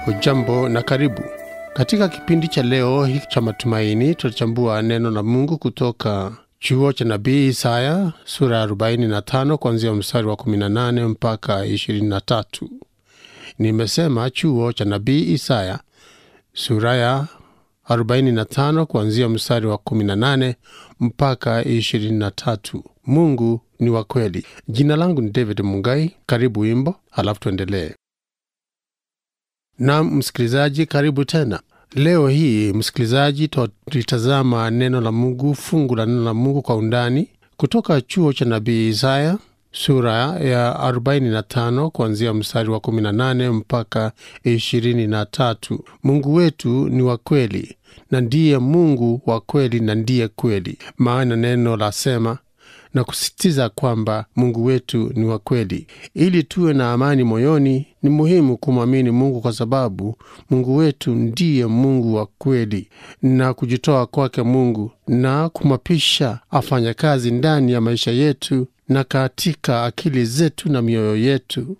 Hujambo na karibu katika kipindi cha leo hiki cha matumaini. Tutachambua neno la Mungu kutoka chuo cha nabii Isaya sura ya 45 kuanzia mstari wa 18 mpaka 23. Nimesema chuo cha nabii Isaya sura ya 45 kuanzia mstari wa 18 mpaka 23. Mungu ni wa kweli. Jina langu ni David Mungai. Karibu wimbo, halafu tuendelee. Na msikilizaji, karibu tena. Leo hii msikilizaji, tutalitazama neno la Mungu, fungu la neno la Mungu kwa undani kutoka chuo cha nabii Isaya sura ya 45 kuanzia mstari wa 18 mpaka 23. Mungu wetu ni wa kweli na ndiye Mungu wa kweli na ndiye kweli, maana neno lasema na kusisitiza kwamba Mungu wetu ni wa kweli. Ili tuwe na amani moyoni, ni muhimu kumwamini Mungu kwa sababu Mungu wetu ndiye Mungu wa kweli, na kujitoa kwake Mungu na kumwapisha afanya kazi ndani ya maisha yetu na katika akili zetu na mioyo yetu.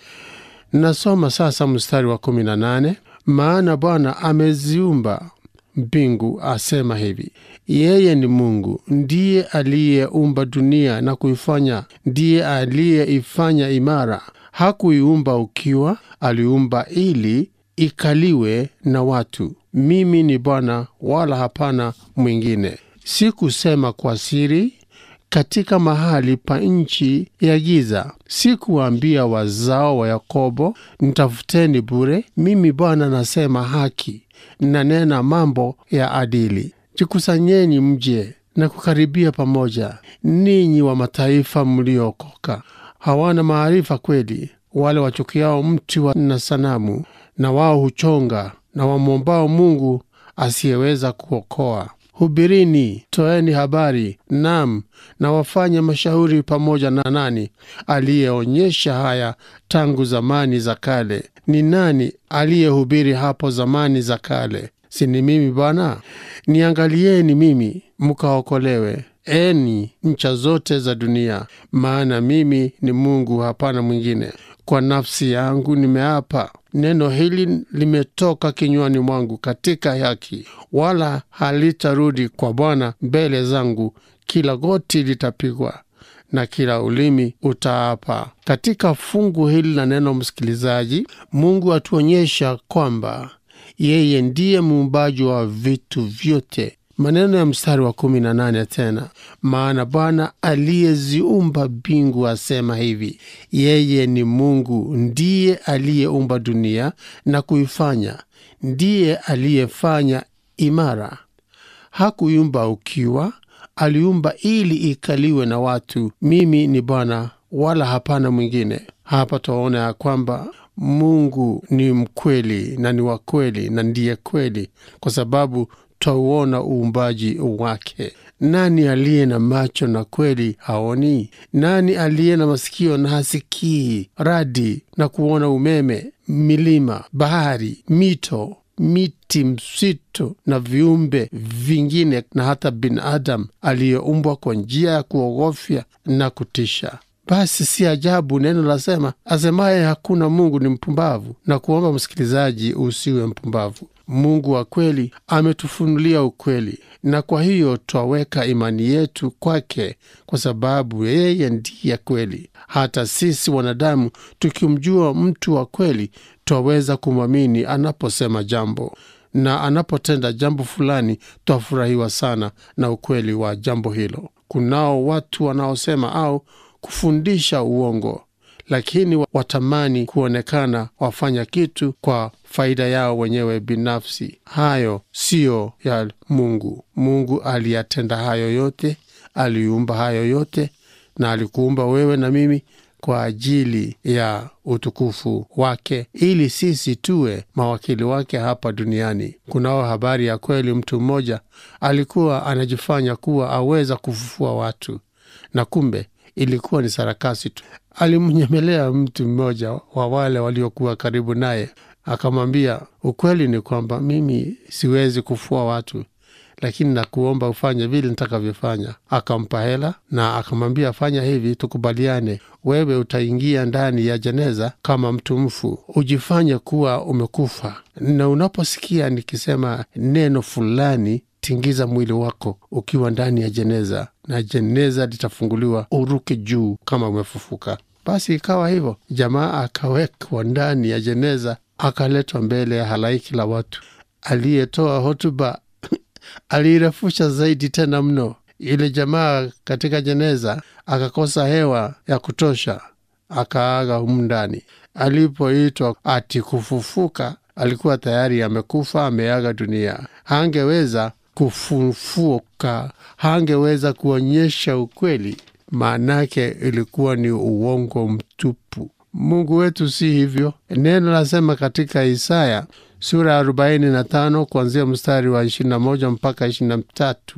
Nasoma sasa mstari wa 18: maana Bwana ameziumba mbingu asema hivi, yeye ni Mungu, ndiye aliyeumba dunia na kuifanya, ndiye aliyeifanya imara. Hakuiumba ukiwa, aliumba ili ikaliwe na watu. Mimi ni Bwana, wala hapana mwingine. Sikusema kwa siri katika mahali pa nchi ya giza, sikuwaambia wazao wa Yakobo, nitafuteni bure. Mimi Bwana nasema haki nanena mambo ya adili. Jikusanyeni mje na kukaribia pamoja, ninyi wa mataifa mliokoka. Hawana maarifa kweli, wale wachukiao mti wa na sanamu, na wao huchonga, na wamwombao Mungu asiyeweza kuokoa. Hubirini, toeni habari, nam na wafanye mashauri pamoja na nani aliyeonyesha haya tangu zamani za kale? Ni nani aliyehubiri hapo zamani za kale? Si ni mimi Bwana? Niangalieni mimi mkaokolewe, eni ncha zote za dunia, maana mimi ni Mungu, hapana mwingine. Kwa nafsi yangu nimeapa, neno hili limetoka kinywani mwangu katika haki, wala halitarudi kwa Bwana mbele zangu. Kila goti litapigwa na kila ulimi utaapa. Katika fungu hili la neno, msikilizaji, Mungu atuonyesha kwamba yeye ndiye muumbaji wa vitu vyote. Maneno ya mstari wa kumi na nane tena, maana Bwana aliyeziumba mbingu asema hivi, yeye ni Mungu, ndiye aliyeumba dunia na kuifanya, ndiye aliyefanya imara. Hakuiumba ukiwa, aliumba ili ikaliwe na watu. Mimi ni Bwana, wala hapana mwingine. Hapa twaona ya kwamba Mungu ni mkweli na ni wa kweli na ndiye kweli, kwa sababu twauona uumbaji wake. Nani aliye na macho na kweli haoni? Nani aliye na masikio na hasikii radi na kuona umeme, milima, bahari, mito, miti, msitu na viumbe vingine, na hata binadamu aliyeumbwa kwa njia ya kuogofya na kutisha? Basi si ajabu neno lasema, asemaye hakuna Mungu ni mpumbavu. Na kuomba msikilizaji, usiwe mpumbavu. Mungu wa kweli ametufunulia ukweli, na kwa hiyo twaweka imani yetu kwake, kwa sababu yeye ndiye kweli. Hata sisi wanadamu tukimjua mtu wa kweli, twaweza kumwamini anaposema jambo na anapotenda jambo fulani, twafurahiwa sana na ukweli wa jambo hilo. Kunao watu wanaosema au kufundisha uongo, lakini watamani kuonekana wafanya kitu kwa faida yao wenyewe binafsi. Hayo siyo ya Mungu. Mungu aliyatenda hayo yote, aliumba hayo yote, na alikuumba wewe na mimi kwa ajili ya utukufu wake, ili sisi tuwe mawakili wake hapa duniani. Kunao habari ya kweli, mtu mmoja alikuwa anajifanya kuwa aweza kufufua watu, na kumbe ilikuwa ni sarakasi tu. Alimnyemelea mtu mmoja wa wale waliokuwa karibu naye, akamwambia, ukweli ni kwamba mimi siwezi kufua watu, lakini nakuomba ufanye vile nitakavyofanya. Akampa hela na akamwambia, fanya hivi, tukubaliane, wewe utaingia ndani ya jeneza kama mtu mfu, ujifanye kuwa umekufa, na unaposikia nikisema neno fulani tingiza mwili wako ukiwa ndani ya jeneza, na jeneza litafunguliwa, uruke juu kama umefufuka. Basi ikawa hivyo, jamaa akawekwa ndani ya jeneza, akaletwa mbele ya halaiki la watu. Aliyetoa hotuba aliirefusha zaidi tena mno. Yule jamaa katika jeneza akakosa hewa ya kutosha, akaaga humu ndani. Alipoitwa ati kufufuka, alikuwa tayari amekufa, ameaga dunia. Hangeweza kufufuka, hangeweza kuonyesha ukweli, maanake ilikuwa ni uongo mtupu. Mungu wetu si hivyo. Neno lasema katika Isaya sura ya 45 kuanzia mstari wa 21 mpaka 23,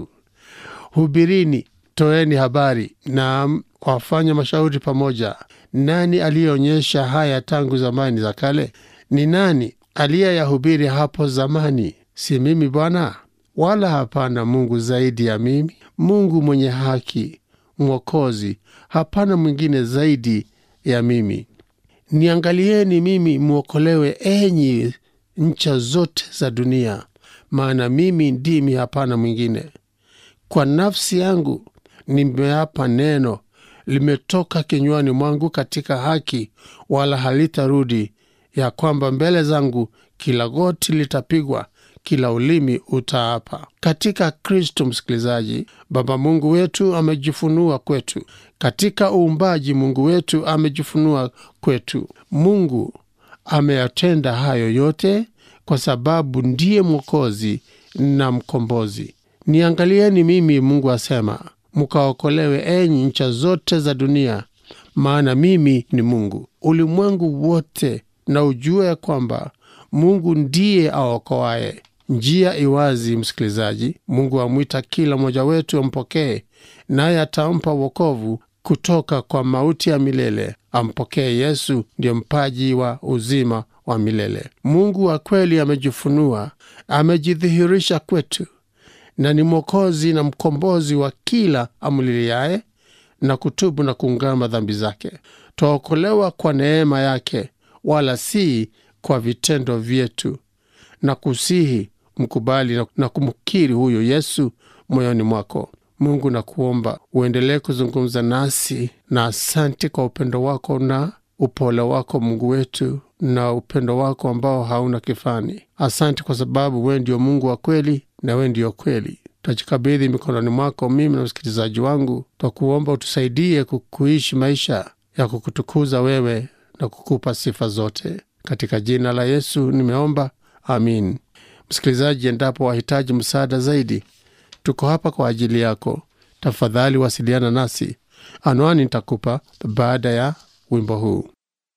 hubirini, toeni habari na wafanya mashauri pamoja. Nani aliyeonyesha haya tangu zamani za kale? Ni nani aliyeyahubiri hapo zamani? Si mimi Bwana? Wala hapana Mungu zaidi ya mimi, Mungu mwenye haki, Mwokozi, hapana mwingine zaidi ya mimi. Niangalieni mimi mwokolewe, enyi ncha zote za dunia, maana mimi ndimi, hapana mwingine. Kwa nafsi yangu nimeapa neno, limetoka kinywani mwangu katika haki, wala halitarudi, ya kwamba mbele zangu kila goti litapigwa, kila ulimi utaapa. Katika Kristo, msikilizaji, Baba Mungu wetu amejifunua kwetu. Katika uumbaji, Mungu wetu amejifunua kwetu. Mungu ameyatenda hayo yote kwa sababu ndiye Mwokozi na Mkombozi. Niangalieni mimi, Mungu asema, mkaokolewe enyi ncha zote za dunia, maana mimi ni Mungu. Ulimwengu wote na ujue ya kwamba Mungu ndiye aokoaye. Njia iwazi, msikilizaji. Mungu amwita kila mmoja wetu ampokee, naye atampa wokovu kutoka kwa mauti ya milele. Ampokee Yesu, ndiyo mpaji wa uzima wa milele. Mungu wa kweli amejifunua, amejidhihirisha kwetu, na ni Mwokozi na mkombozi wa kila amliliaye na kutubu na kuungama dhambi zake. Twaokolewa kwa neema yake, wala si kwa vitendo vyetu, na kusihi mkubali na kumkiri huyo Yesu moyoni mwako. Mungu na kuomba uendelee kuzungumza nasi, na asante kwa upendo wako na upole wako Mungu wetu, na upendo wako ambao hauna kifani. Asante kwa sababu wewe ndio Mungu wa kweli na wewe ndio kweli. Twajikabidhi mikononi mwako, mimi na msikilizaji wangu, twakuomba utusaidie kuishi maisha ya kukutukuza wewe na kukupa sifa zote. Katika jina la Yesu nimeomba, amin. Msikilizaji, endapo wahitaji msaada zaidi, tuko hapa kwa ajili yako. Tafadhali wasiliana nasi, anwani nitakupa baada ya wimbo huu.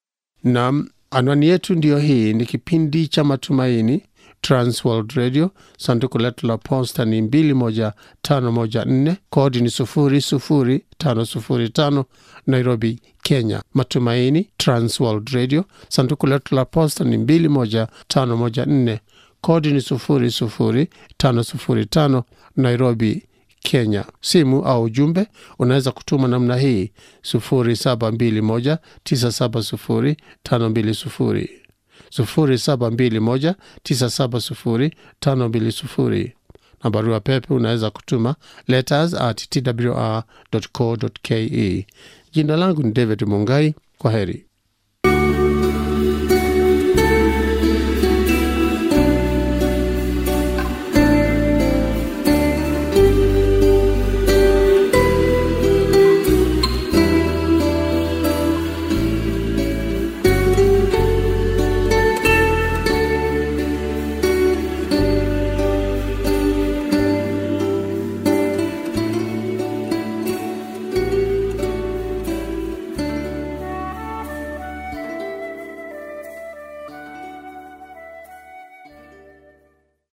Nam, anwani yetu ndiyo hii. Ni kipindi cha Matumaini, Transworld Radio. Sanduku letu la posta ni 21514 kodi ni 00505 Nairobi, Kenya. Matumaini, Transworld Radio. Sanduku letu la posta ni 21514 kodi ni 00505 Nairobi, Kenya. Simu au ujumbe unaweza kutuma namna hii 0721970520 0721970520 na barua pepe unaweza kutuma letters at twr.co.ke. Jina langu ni David Mungai. Kwa heri.